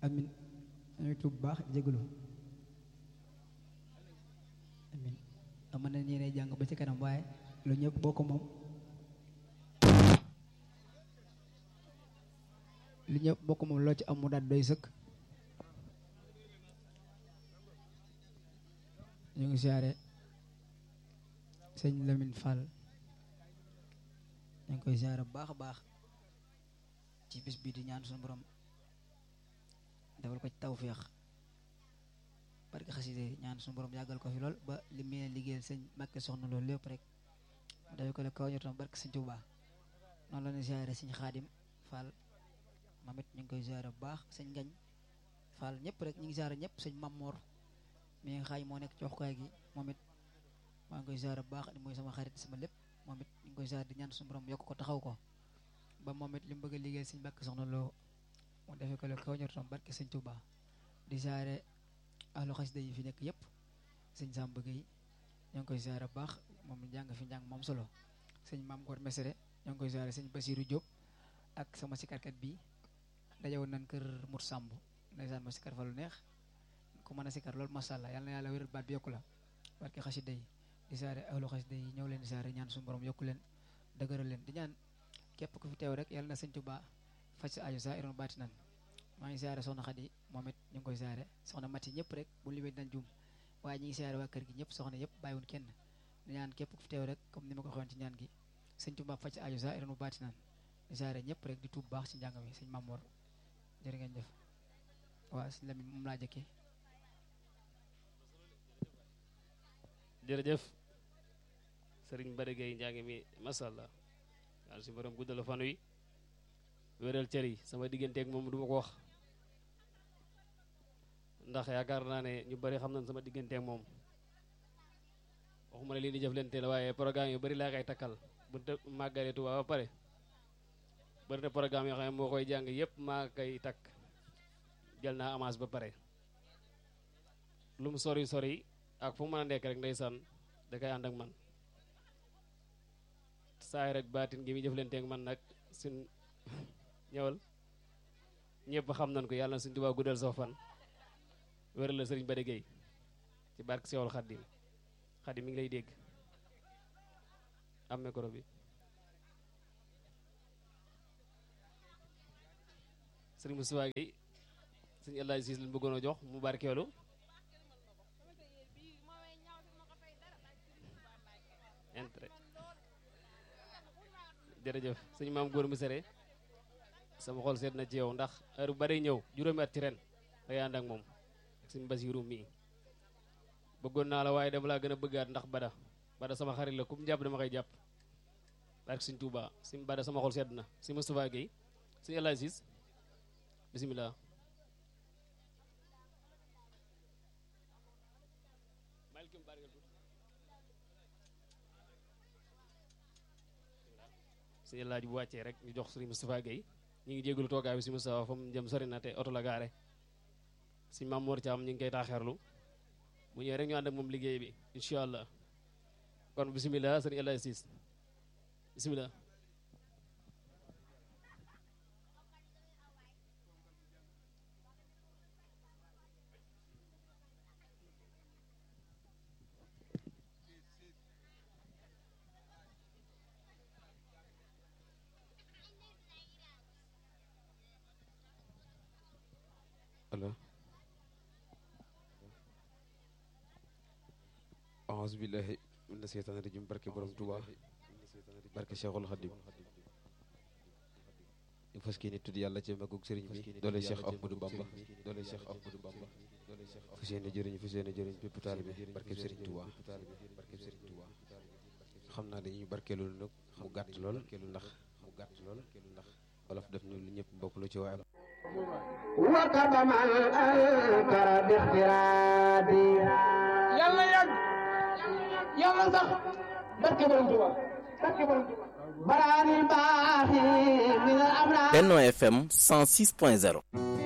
amin ñuy tuub baax jégalu amin ama na ñi ne jàng ba ci kanam waaye lu ñëpp boo ko moom lu ñëpp boo ko moom loo ci am mu daal doy sëkk ñu ngi siyaare sëñ Lamine Fall ñu ngi koy siyaare bu baax a baax ci bis bii di ñaan suñu borom defal ko ci tawféex barke xaside ñaan suñu borom yàggal ko fi lool ba li mu liggéeyal sëñ Mbàkke soxna loolu lépp rek mu defee ko le kaw ñotom barke sëñ Tuubaa noonu la ñuy siyaare sëñ Xaadim Fall moom it ñu ngi koy siyaare bu baax sëñ Ngañ Fall ñëpp rek ñu ngi siyaare ñëpp sëñ Mamor mi nga xaay moo nekk ci waxukaay gi moom it maa ngi koy siyaare bu baax ni mooy sama xarit sama lépp moom it ñu ngi koy siyaare di ñaan suñu borom yokk ko taxaw ko ba moom it li mu bëgg a liggéeyal sëñ Mbàkke soxna loo mu defee ko le kaw ñotom barke sëñ Tuubaa di siyaare ahlu xasida yi fi nekk yëpp sëñ Samba Gueye ñoo ngi koy siyaare bu baax moom jàng fi njàng moom solo sëñ Maam Gor Mesere ñoo ngi koy siyaare sëñ Basiru Diop ak sama sikarkat bi dajewoon nañ kër Mour Samb ndeysaan ma sikar fa lu neex ku mën a sikar loolu masha Allah yàlla na yàlla wéral baat bi yokku la barke xasida yi di siyaare ahlu xasida yi ñëw leen di siyaare ñaan suñu borom yokku leen dëgëral leen di ñaan képp ku fi teew rek yàlla na sëñ Tuubaa faj sa aajo sa iroon baati nan maa ngi siyaare soxna Xadi moom it ñu ngi koy siyaare soxna Mati ñëpp rek bu limee dañ juum waaye ñi ngi siyaare waa kër gi ñëpp soxna yëpp bàyyiwun kenn di ñaan képp ku fi teew rek comme ni ma ko waxoon ci ñaan gi sëñ Tuubaa faj sa aajo sa iroon baati nan di siyaare ñëpp rek di tuub baax ci njàng mi sëñ Mamoor jërë ngeen jëf waaw sëñ Lamin moom laa jëkkee jërëjëf sëriñ Bada Gueye njàng mi masha Allah yàlla si borom guddal fan wi wéral cër yi sama digganteeg moom du ma ko wax ndax yaakaar naa ne ñu bari xam nañ sama digganteeg moom waxuma ne lii di jëflante la waaye programme yu bari laa koy takkal bu te màggalee Tuubaa ba pare bari na programme yoo xam ne moo koy jàng yépp maa koy takk jël naa avance ba pare lu mu sori sori ak fu mu mën a nekk rek ndeysaan da koy ànd ak man saay rek baatin gi muy jëflanteeg man nag suñ ñëwal ñëpp xam nañ ko yàlla na suñ Tuubaa guddal soo fan wéral la sëriñ Bada Gueye ci barke Seexul Xaddim Xaddim mi ngi lay dégg am micro bi sëriñ Moustapha Gueye sëriñ El Hadj Siis lañ bëggoon a jox mu barkeelu intérêt jërëjëf sëñ maam góor mi sere sama xol seet na ci yow ndax heure bu bari ñëw juróomi at ci ren day ànd ak moom ak sëñ Basiru mii bëggoon naa la waaye dama laa gën a bëggaat ndax bada bada sama xarit la ku mu jàpp dama koy jàpp barke sëñ Tuuba sëñ bada sama xol seet na sëñ Moustapha Gueye sëñ El Hadj Siis bisimilah sëñ laaj bu wàccee rek ñu jox sëriñ Moustapha Gueye ñu ngi jégalu toogaay bi si Moustapha fa mu jëm sori na te oto la gaare si Mamour Thiam ñu ngi koy taaxeerlu bu ñëwee rek ñu ànd ak moom liggéey bi incha allah kon bisimilah sëriñ El Hadj Ciss bisimilah. allo aouzu billahi mina seytaani rajim barke borom Tuuba barke Cheikhul Khadim ñu fas kii ni tudd yàlla ci magug sëriñ bi doole Cheikh Ahmadou Bamba doole Cheikh Ahmadou Bamba fas yéene jëriñ fas yéene jëriñ bépp taalibe barke sëriñ Tuuba barke sëriñ Tuuba xam naa dañuy barkeelu nag mu gàtt lool ndax mu gàtt lool ndax wolof def ñu lu ñëpp bokk lu ci waaye وقد من أنكر باخترابي يلا يلا يلا صح بركي برنتوا بركي برنتوا براني الباخي من الأمراض Benno FM 106.0